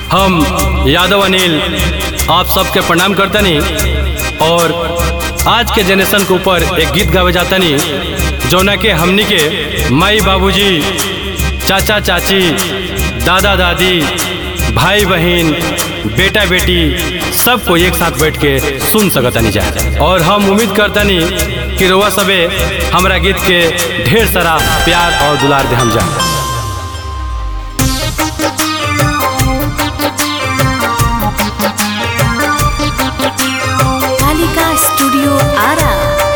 हम यादव अनिल आप सबके प्रणाम करतनी और आज के जनरेशन के ऊपर एक गीत गावे जातनी जौना के हमनी के माई बाबूजी चाचा चाची दादा दादी भाई बहन बेटा बेटी सबको एक साथ बैठ के सुन सकतनी जा और हम उम्मीद करतनी कि रोआ सबे हमरा गीत के ढेर सारा प्यार और दुलार दे हम जा कालिका स्टूडियो आरा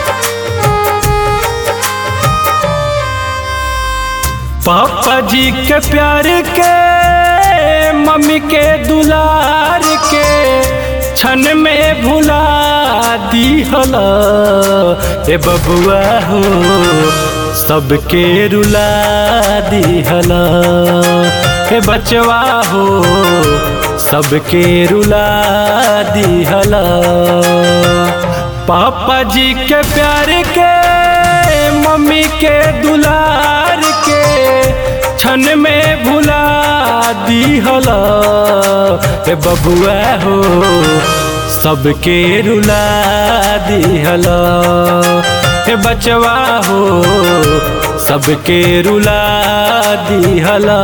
पापा जी के प्यार के मम्मी के दुलार के क्षण में भुला दी हला ए बबुआ हो सबके रुला दी हला ए बचवा हो सबके रुला दी हला पापा जी के प्यार के मम्मी के दुलार के क्षण में भुला दी हला ए बबुआ हो सबके रुला दी हला ए बचवा हो सबके रुला दी हला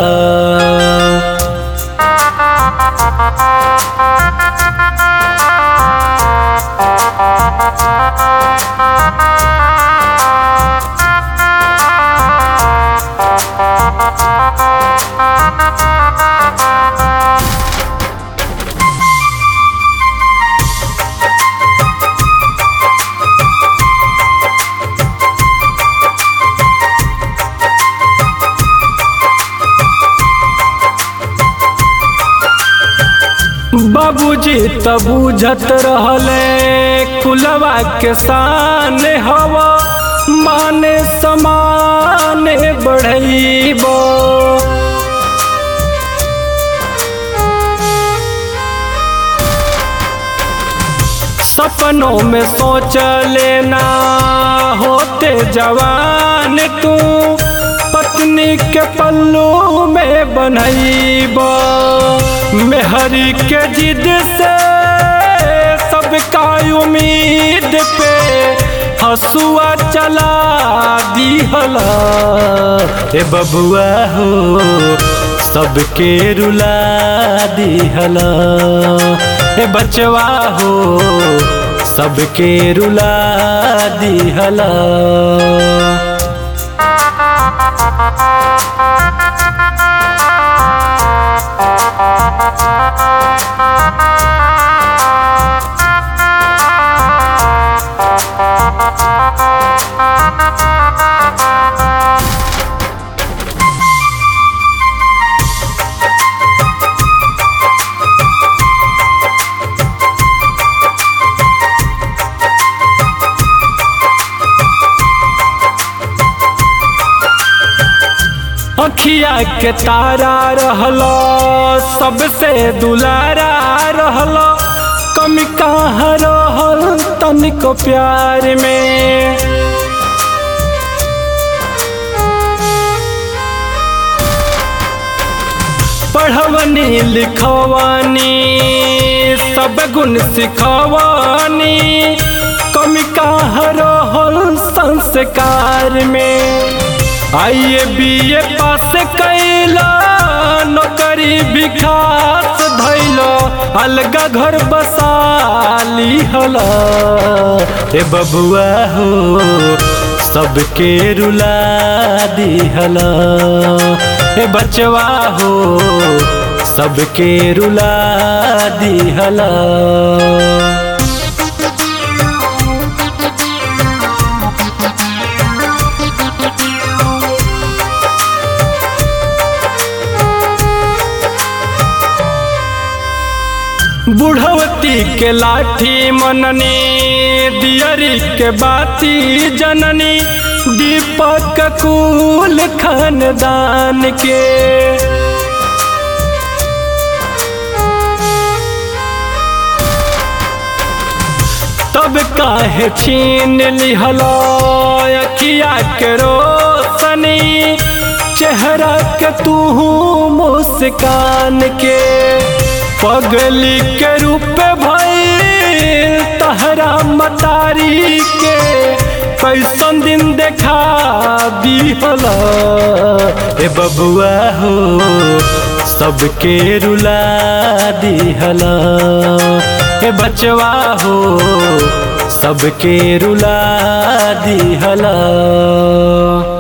बाबूजी त बुझत रहले कुलवा के शान हवा माने समाने बढ़ैब सपनों में सोच लेना होते जवान तू पत्नी के पल्लू में बनैब मेहरी के जिद से सबका उम्मीद पे हसुआ चला दी हला ए बबुआ हो सबके रुला दी हला ए बचवा हो सबके रुला दी हला अखिया के तारा रहलो सबसे दुलारा रहलो कमी कहाँ रहल तनिको प्यार में पढ़वनी लिखवानी सब गुण सिखवानी कमी कहाँ रहल संस्कार में आइए बीए पास कैला नौकरी विकास धैलो अलगा घर बसाली हला ए बबुआ हो सबके रुला दी हला ए बचवा हो सबके रुला दी हला बुढ़वती के लाठी मननी दियरी के बाती जननी दीपक कुल खानदान के तब काहे छीन लिहलो अखिया के रोशनी चेहरा के तू मुस्कान के पगली के रूप भइल तहरा मतारी के कैसन दिन देखा दिहला ए बबुआ हो सबके रुला दिहला ए बचवा हो सबके रुला दिहला